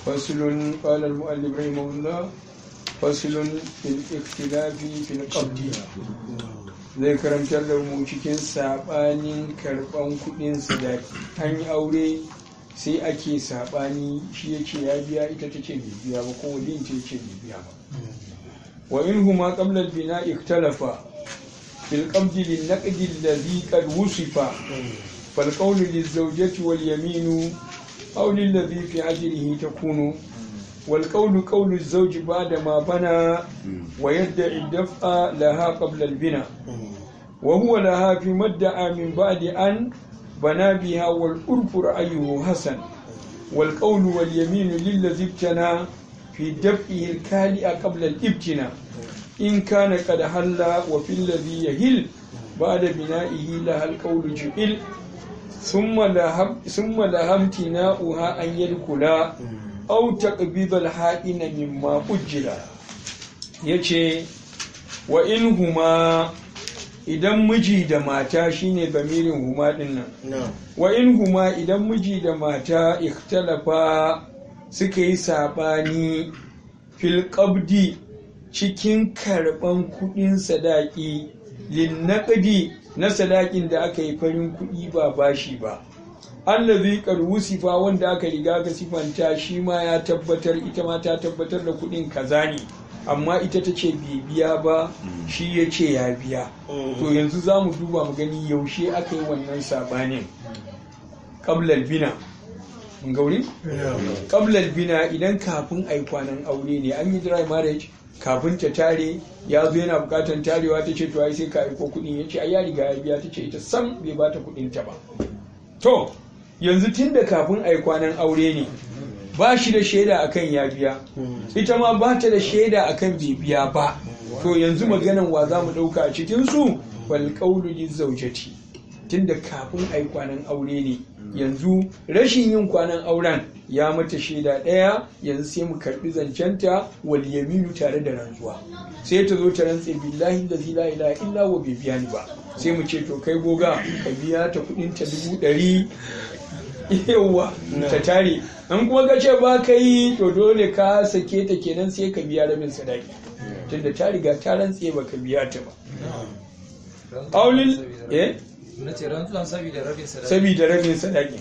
فصل قال المؤلف رحمه الله فصل في الاختلاف في القبض zai karantar da mu cikin sabanin karban kudin sadaki an yi aure sai ake sabani shi ya ce ya biya ita ta ce bai biya ba ko waliyin ta ce bai biya ba wa in huma qabla al-bina ikhtalafa fil qabdi lin naqdi alladhi qad wusifa fal qawlu liz-zawjati wal yaminu aw lilladhi fi ajrihi takunu والقول قول الزوج بعد ما بنى ويدعي الدفع لها قبل البناء وهو لها في مدعى من بعد أن بنى بها والأرف رأيه حسن والقول واليمين للذي ابتنى في دفعه الكالئ قبل الابتناء إن كان قد حل وفي الذي يهل بعد بنائه لها القول جئل ثم لها ثم لها امتناؤها أن يدخلا au taqbidal ha'ina mimma ujjila yace wa in huma idan miji da mata shine bamirin huma din nan wa in huma idan miji da mata ikhtalafa suka yi sabani fil qabdi cikin karban kudin sadaki lin naqdi na sadakin da aka yi farin kudi ba bashi ba allazi qad wusifa wanda aka riga ka sifanta shi ma ya tabbatar ita ma ta tabbatar da kudin kaza ne amma ita ta ce bai biya ba shi ya ce ya biya to yanzu za mu duba mu gani yaushe aka yi wannan sabanin qablal bina mun gauri qablal bina idan kafin ai kwanan aure ne an yi dry marriage kafin ta tare ya zo yana bukatan tarewa ta ce to ai sai ka aiko kudin ya ce ai ya riga ya biya ta ce ita sam bai bata kudin ta ba to yanzu tun da kafin a yi kwanan aure ne ba shi da shaida akan ya biya ita ma ba ta da shaida akan bai biya ba to yanzu maganan wa za mu ɗauka a cikinsu wal ƙaulu zaujati tun da kafin a yi kwanan aure ne yanzu rashin yin kwanan auren ya mata shaida ɗaya yanzu sai mu karɓi zancenta wal yaminu tare da rantsuwa sai ta zo ta rantse billahi da la ilaha illa wa bai biya ni ba sai mu ce to kai goga ka biya ta kudin ta dubu ɗari yawa ta tare an kuma ka ce ba ka yi to dole ka sake ta kenan sai ka biya rabin sadaki tunda ta riga ta rantse ba ka biya ta ba aulil eh na ce rantsuwan saboda rabin sadaki saboda rabin sadaki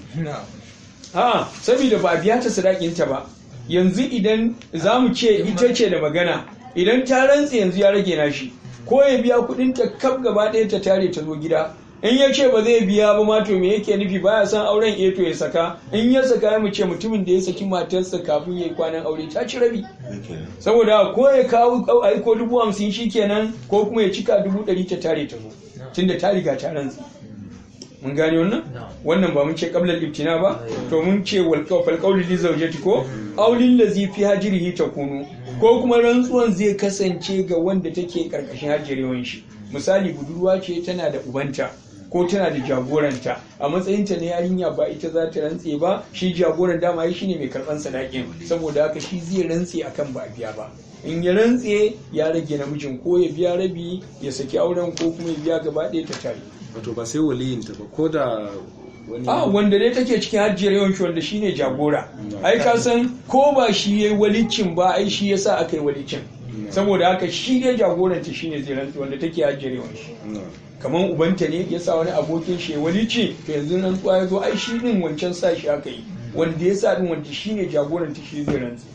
a saboda ba a biya ta sadakinta ba yanzu idan za mu ce ita ce da magana idan ta rantse yanzu ya rage nashi ko ya biya kudin ta kaf gaba ɗaya ta tare ta zo gida in ya ce ba zai biya ba ma to me yake nufi baya san auren eto ya saka in ya saka ya mu ce mutumin da ya saki matarsa kafin ya yi kwanan aure ta ci rabi saboda ko ya kawo aiko dubu hamsin shi kenan ko kuma ya cika dubu ɗari ta tare ta zo tunda ta riga ta rantse mun gane wannan wannan ba mun ce qablal ibtina ba to mun ce wal fal qawli li zawjati ko aulin lazi fi hajrihi takunu ko kuma rantsuwan zai kasance ga wanda take karkashin hajjirewan shi misali budurwa ce tana da ubanta ko tana da jagoranta a matsayinta na yarinya ba ita za ta rantse ba shi jagoran dama shi ne mai karban sadakin saboda haka shi zai rantse akan ba a biya ba in ya rantse ya rage namijin ko ya biya rabi ya saki auren ko kuma ya biya gaba ɗaya ta tare wato ba sai waliyinta ba ko da wani a wanda dai take cikin hajjiyar yawanci wanda shine jagora ai ka san ko ba shi yayi walicin ba ai shi yasa aka yi walicin saboda haka shi dai jagoranta shine zai rantsi wanda take hajjiyar yawanci kamar ubanta ne ya sa wani abokin shi walici to yanzu nan tsuwa ya zo ai shi din wancan sa shi aka yi wanda ya sa din wanda shine jagoranta shi zai rantsi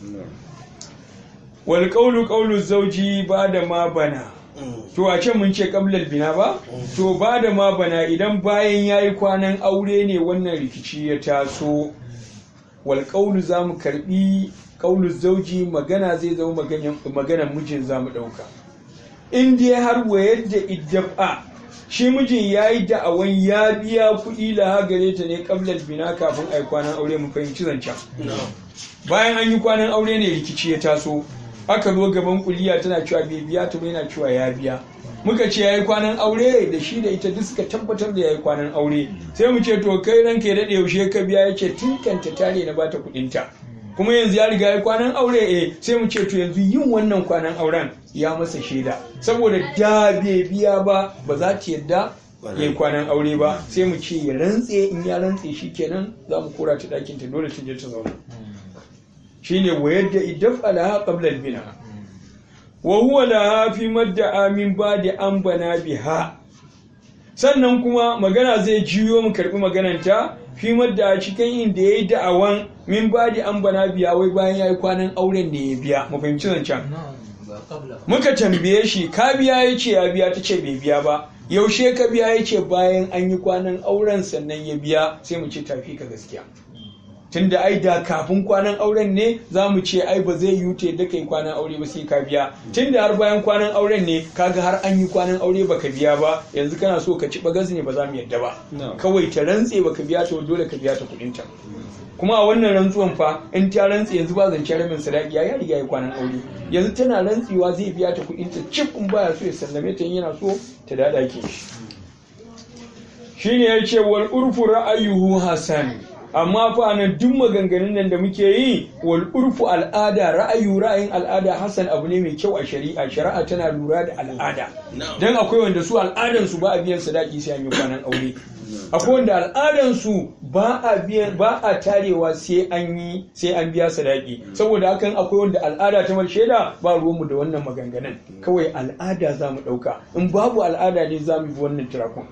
wal qawlu qawlu zawji ba da ma bana to a can mun ce kablal bina ba to ba da ma bana idan bayan ya yi kwanan aure ne wannan rikici ya taso wal ƙaulu za mu karɓi ƙaulu zauji magana zai zama maganan mijin za mu ɗauka in dai har wayar da iddafa shi mijin ya yi da'awan ya biya kuɗi da gare ta ne kablal bina kafin a yi kwanan aure mu fahimci zancen bayan an yi kwanan aure ne rikici ya taso aka zo gaban kuliya tana cewa bai biya ta yana cewa ya biya muka ce yayi kwanan aure da shi da ita duk suka tabbatar da yayi kwanan aure sai mu ce to kai ranka ya dade yaushe ka biya yace tun kanta tare na bata kudin ta kuma yanzu ya riga yayi kwanan aure eh sai mu ce to yanzu yin wannan kwanan auren ya masa shaida saboda da bai biya ba ba za ta yadda ya yi kwanan aure ba sai mu ce ya rantse in ya rantse shi kenan za mu kora ta ɗakin ta dole ta je ta zauna shine wa yadda idaf alaha qabla al-bina wa huwa laha fi madda amin ba'da an bana biha sannan kuma magana zai jiyo mu karbi magananta fi madda a cikin inda yayi da'awan min ba'da an bana biya wai bayan yayi kwanan auren ne ya biya mu fahimci zancen ba qabla muka tambaye shi ka biya ya ce ya biya ta ce bai biya ba yaushe ka biya ya ce bayan an yi kwanan auren sannan ya biya sai mu ce tafi ka gaskiya tunda ai da kafin kwanan auren ne za mu ce ai ba zai yi da kai kwanan aure ba sai ka biya tunda har bayan kwanan auren ne kaga har an yi kwanan aure baka biya ba yanzu kana so ka ci bagas ne ba za mu yadda ba No. kawai ta rantse baka biya ta dole ka biya ta kudin ta kuma a wannan rantsuwan fa in ta rantse yanzu ba zance rabin sadaki ya riga ya kwanan aure yanzu tana rantsewa zai biya ta kudin ta cif in baya so ya sallame ta in yana so ta dada ke shi shine ya ce wal urfu ra'ayuhu hasan amma fa nan duk maganganun nan da muke yi wal urfu al'ada ra'ayu ra'ayin al'ada hasan abu ne mai kyau a shari'a shari'a tana lura da al'ada dan akwai wanda su al'adan su ba a biyan sadaki sai an yi kwanan aure akwai wanda al'adan su ba a biyan ba a tarewa sai an yi sai an biya sadaki saboda hakan akwai wanda al'ada ta shaida ba ruwanmu da wannan maganganun kawai al'ada za mu ɗauka in babu al'ada ne za mu bi wannan tirakun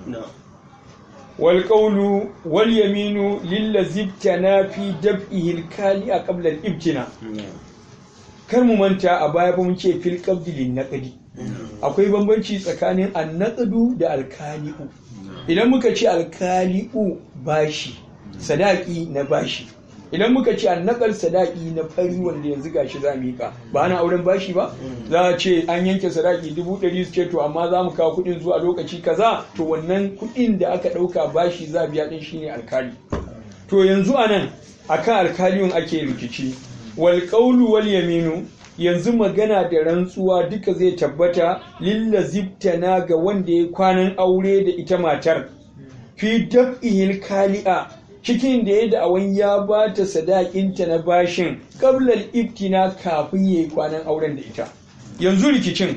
والقول واليمين للذي ابتنى في دفئه الكالي قبل الابتناء kar mu manta a baya ba mun ce fil qabdi lin naqdi akwai bambanci tsakanin annaqdu da alkali'u idan muka ce alkali'u bashi sadaki na bashi idan muka ce annaqal sadaki na fari wanda yanzu gashi za mu yi ka ba ana auren bashi ba za a ce an yanke sadaki dubu ɗari su ce to amma za mu kawo kuɗin zuwa lokaci kaza to wannan kuɗin da aka ɗauka bashi za a biya ɗin shine alkali to yanzu a nan akan alkaliyun ake rikici wal qawlu wal yaminu yanzu magana da rantsuwa duka zai tabbata lillazibtana ga wanda ya kwanan aure da ita matar fi dab'ihil kali'a cikin da ya da'awan ya ba ta sadakinta na bashin qablal ibtina kafin yayi kwanan auren da ita yanzu rikicin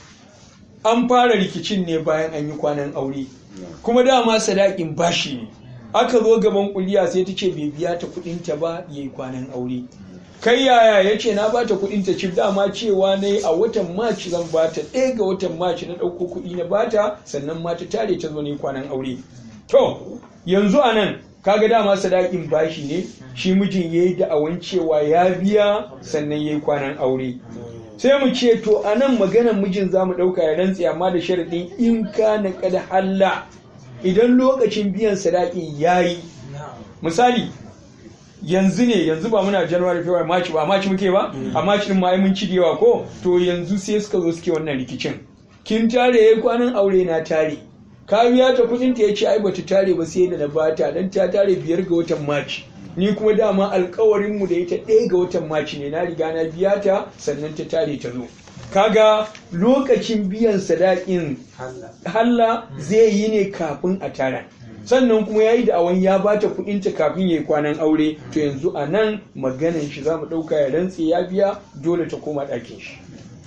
an fara rikicin ne bayan an yi kwanan aure kuma dama sadakin bashi ne aka zo gaban kuliya sai ta ce bai biya ta kudinta ba yayi kwanan aure kai yaya ya ce na bata kudin ta cif dama cewa na a watan maci zan bata ɗaya ga watan maci na ɗauko kuɗi na bata sannan ma ta tare ta zo ne kwanan aure to yanzu a nan kaga dama sadakin bashi ne shi mijin ya yi da'awan cewa ya biya sannan ya yi kwanan aure sai mu ce to a nan maganan mijin za mu ɗauka ya rantse amma da sharaɗin in ka na kada halla idan lokacin biyan sadakin ya yi misali yanzu ne yanzu ba muna january february march ba march muke ba a march din ma ai mun ci da yawa ko to yanzu sai suka zo suke wannan rikicin kin tare yayi kwanan aure na tare ka biya ta kudin ta yace ai bata tare ba sai da na bata dan ta tare biyar ga watan march ni kuma dama alkawarin mu da ita ɗaya ga watan march ne na riga na biya ta sannan ta tare ta zo kaga lokacin biyan sadakin halla zai yi ne kafin a tara sannan kuma ya yi da'awan ya bata kudinta kafin ya yi kwanan aure to yanzu a nan maganan shi za mu ɗauka ya rantse ya biya dole ta koma ɗakin shi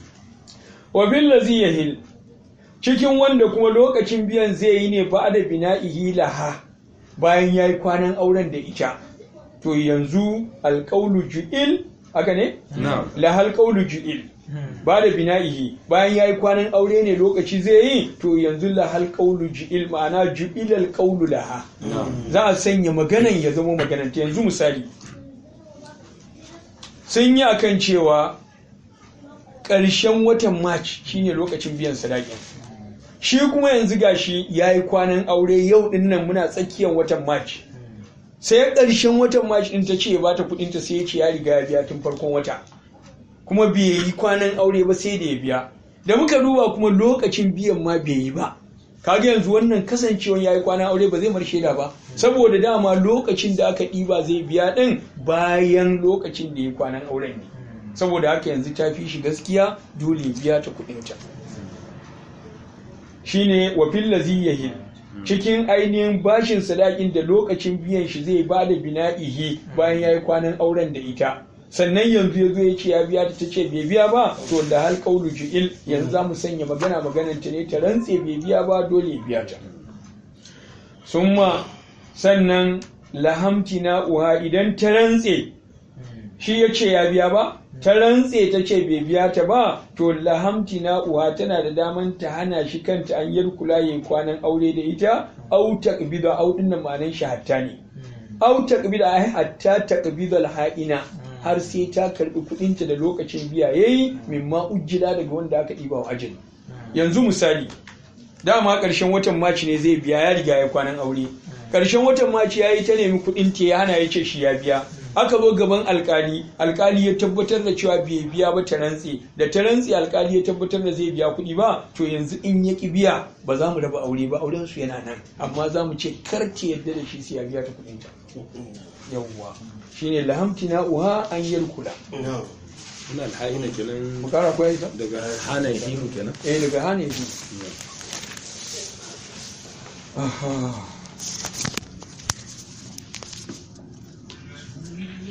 wa billazi yahil cikin wanda kuma lokacin biyan zai yi ne ba da bina'ihi laha bayan ya yi kwanan auren da ita to yanzu alƙaulu ju'il haka ne? lahal ƙaulu ju'il ba da bina'ihi bayan ya yi kwanan aure ne lokaci zai yi to yanzu lahal ƙaulu ju'il ma'ana ju'ilal ƙaulu laha za a sanya maganan ya zama magananta yanzu misali sun yi akan cewa ƙarshen watan march shine lokacin biyan sadakin shi kuma yanzu gashi ya yi kwanan aure yau din nan muna tsakiyar watan march sai ƙarshen watan march din ta ce ba ta kudinta sai ya ce ya riga ya biya tun farkon wata kuma bai yi kwanan aure ba sai da ya biya da muka duba kuma lokacin biyan ma bai yi ba kaga yanzu wannan kasancewan ya yi kwanan aure ba zai mar shaida ba saboda dama lokacin da aka ɗiba zai biya ɗin bayan lokacin da ya kwanan auren ne saboda haka yanzu ta fi shi gaskiya dole biya ta kuɗinta shine wa fillazi yahil cikin ainihin bashin sadakin da lokacin biyan shi zai ba da bina'ihi bayan ya yi kwanan auren da ita sannan yanzu ya zo ya ce ya biya ta ce bai biya ba to da hal kaulu ju'il yanzu za mu sanya magana maganar ta ne ta rantse bai biya ba dole ya biya ta summa sannan lahamti na uha idan ta rantse shi ya ce ya biya ba ta rantse ta ce bai biya ta ba to lahamti na uwa tana da daman ta hana shi kanta an yar kula yayi kwanan aure da ita au taqbida au din nan ma'anan shi hatta ne au taqbida ai hatta taqbidal ha'ina har sai ta karbi kudinta da lokacin biya yayi mimma ujjila daga wanda aka diba wa ajali yanzu misali dama ƙarshen watan maci ne zai biya ya riga ya kwanan aure ƙarshen watan maci ya yi ta nemi kuɗin ta ya hana ya ce shi ya biya aka zo gaban alkali alkali ya tabbatar da cewa bai biya ba ta rantse da ta rantse alkali ya tabbatar da zai biya kuɗi ba to yanzu in ya ki biya ba za mu raba aure ba auren su yana nan amma za mu ce kar ta yadda da shi sai ya biya ta kuɗin ta yawwa shine lahamtina uha an kula. Ina alha'ina kenan mu kara koyar daga hana himu kenan eh daga hana yi aha